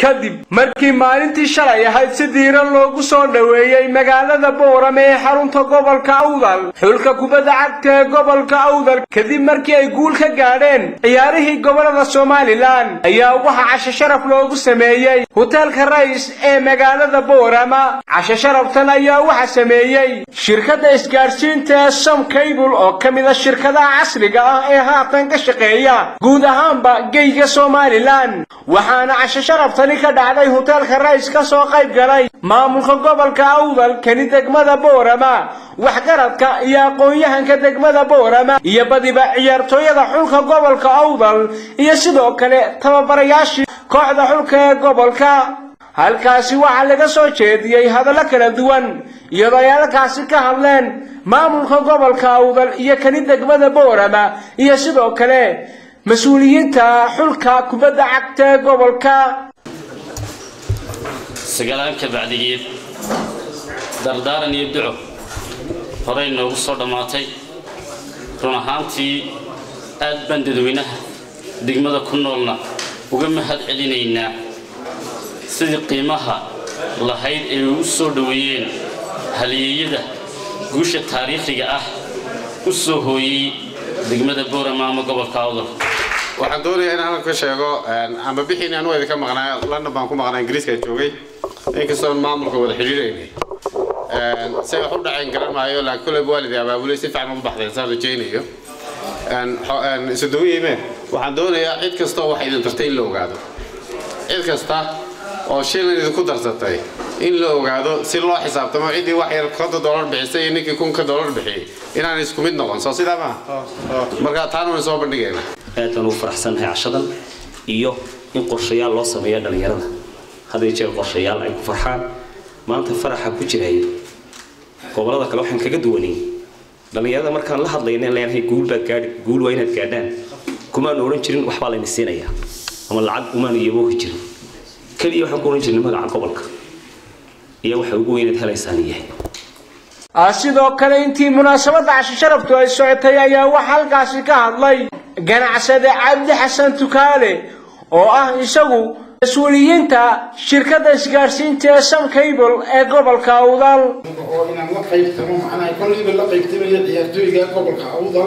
kadib markii maalintii shalay ahayd si diiran loogu soo dhoweeyey magaalada boorame ee xarunta gobolka awdal xulka kubadda cagta ee gobolka awdal kadib markii ay guul ka gaadheen ciyaarihii gobolada somalilan ayaa waxaa casho sharaf loogu sameeyey hoteelka rays ee magaalada boorama casho sharaftan ayaa waxaa sameeyey shirkadda isgaadhsiinta ee som cable oo ka mid a shirkadaha casriga ah ee haatan ka shaqeeya guud ahaanba geyga somalilan waxaana casho sharaftani ka dhacday hoteelka rays ka soo qayb galay maamulka gobolka awdal kani degmada boorama waxgaradka iyo aqoon-yahanka degmada boorama iyo badiba ciyaartooyada xulka gobolka awdal iyo sidoo kale tababarayaashii kooxda xulka ee gobolka halkaasi waxaa laga soo jeediyey hadallo kala duwan iyadoo ay halkaasi ka hadleen maamulka gobolka awdal iyo kani degmada boorama iyo sidoo kale mas-uuliyiinta xulka kubadda cagta ee gobolka sagalaanka bacdigeed dardaaran iyo duco horey noogu soo dhammaatay run ahaantii aad baan dadweynaha degmada ku noolna uga mahad celinaynaa sidii qiimaha lahayd ay u soo dhoweeyeen haliyeeyada guusha taariikhiga ah u soo hooyey degmada boorama ama gobolka awdal waxaan doonayaa in halkan ka sheego amba bixiin anu idinka maqnaa london baan ku maqnaa ingiriiska joogay inkastoon maamulka wada xidhiidhaynay say wax u dhaceen garan maayo laakiin kolleyba waalidii abaabulay si fiican u baxdeen saan rajaynayo isodooyime waxaan doonayaa cid kasta oo wax idin tartay in la ogaado cid kasta oo shilin idinku darsatay in la ogaado si loo xisaabtamo ciddii wax yar konta dollar bixisay iyo ninkii kunka dollar bixiyey inaan isku mid noqon soo sidaa maaha marka taana waan soo bandhigaynaa aad baan ugu faraxsannahay cashadan iyo in qorshayaal loo sameeya dhallinyarada had iyo jeer qorshayaal ay ku farxaan maanta faraxa ku jiray gobolada kale waxaan kaga duwanay dhallinyarada markaan la hadlayna leenahay guul baad gaadhi guul waa inaad gaadhaan kumaanu odhan jirin waxbaa layna siinayaa ama lacag umaanu iyaboohi jirin keliya waxaan ku odhan jirnay magaca gobolka iyo waxa ugu weynaad helaysaan yahay sidoo kale intii munaasabadda casho sharaftu ay socotay ayaa waxaa halkaasi ka hadlay ganacsade cabdi xasan tukaale oo ah isagu mas-uuliyiinta shirkadda isgaadhsiinta ee sam cable ee gobolka awdal oo inaan la qaybtamo macnaha kolliiba la qaybtamaya ciyaartooyga gobolka awdal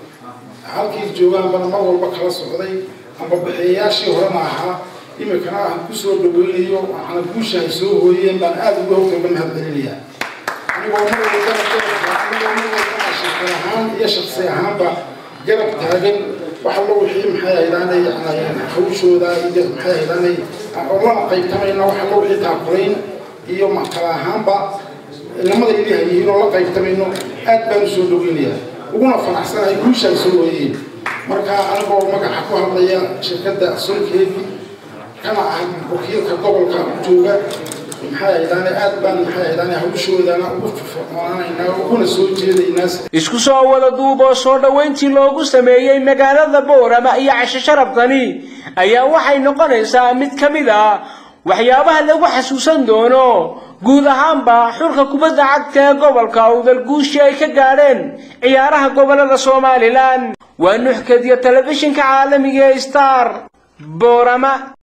halkii joogaanbana mar walba kala socday amba bixiyayaashii horena ahaa imikana aan kusoo dhaweynayo waxaana guusha ay soo hooyeen baan aada uga hogta uga mahad celinayaa anigoo mar walbana anigoo mar walbana shirkad ahaan iyo shaksi ahaanba garab taagan wax allo wixii maxay haydaanay hawshooda iyo maxay haydaanay oo lana qaybtamayna wax allo wixii taakulayn iyo kala ahaanba inamada ili hayihiin oo la qaybtamayno aad baan u soo dhaweynayaa uguna fanacsanahay guusha ay soo hooyeen marka anigoo magaca ku hadlaya shirkadda solkeedi kana ah wakiilka gobolka jooga maxay haydaane aad baan maxay haydaane hawshoodana ugu firfircoonaanaynaa uguna soo jeedaynaa isku soo wada duub oo soo dhoweyntii loogu sameeyey magaalada boorama iyo casho sharafkani ayaa waxay noqonaysaa mid ka mid ah waxyaabaha lagu xasuusan doono guud ahaanba xulka kubadda cagta ee gobolka awdal guushii ay ka gaadheen ciyaaraha gobolada somalilan waa nuxkadiyo telefishinka caalamiga ee star boorama